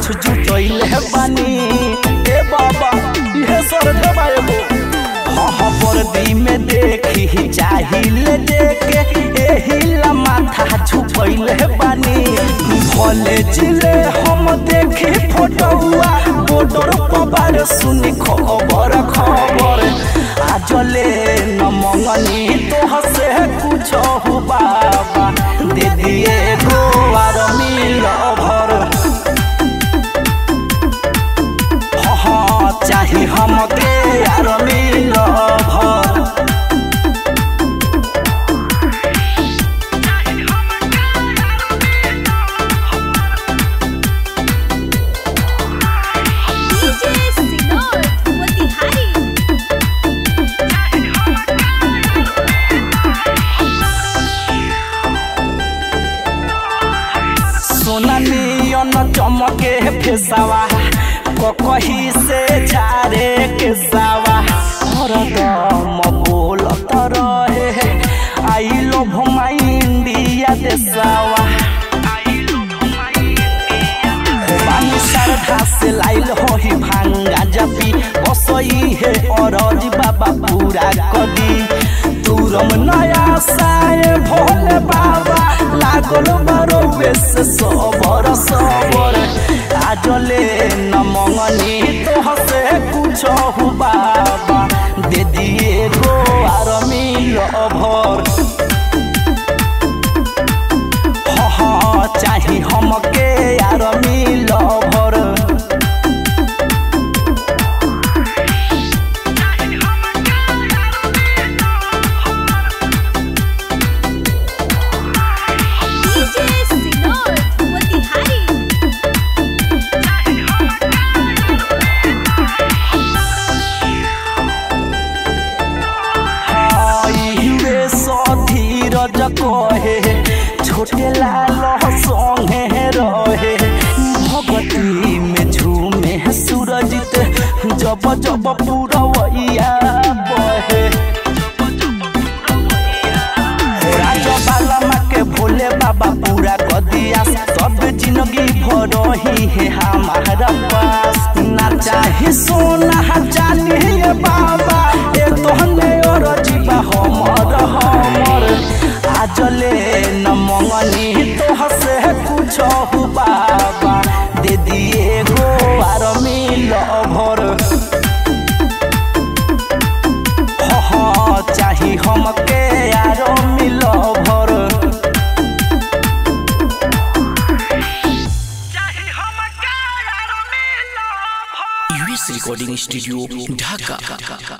कुछ जुटैले बानी ए बाबा ये सर देबा एगो हाँ हाँ वर्दी में देखी चाहिए देखे एही ला माथा झुकैले बानी भले जिले हम देखी फोटोआ बॉर्डर पबार सुनी खबर खबर आजले न मंगनी तो हसे कुछ हो बाबा दे दिए गो आर मिल भर हाँ हाँ चाहे हमके यार मिल भर DJ Sinor Motihari सोना नियन चमके फेसावा कही से झारे के सावा हरदम बोलत रहे आई लव माई इंडिया देसावा बानी श्रद्धा से लाइल होही भांगा जपी बसई है अरज बाबा पूरा कदी तुरम नया साए भोले बाबा लागल बरो बेस सबर सबर आजले न मंगनी तो हसे कुछ हो बाबा दे दिए गो आर मिल भर हाँ हाँ चाही हमके यार मिल भर DJ Sinor Motihari highway Dheeraj कहे छोटे लाल संगे रहे भगती में झूमे सूरजित जब जब पूरवैया बहे राजा बालमा के भोले बाबा पूरा कर दिया सब जिंदगी भर ही है हमारा पास ना चाहे सोना चांदी बाबा ए तोहने और जीवा हमर हमर आजले न मंगनी तो हसे कुछ हो बाबा दे दिए गो आर मिल भर हाँ हाँ चाही हमके यार मिल भर यूएस रिकॉर्डिंग स्टूडियो ढाका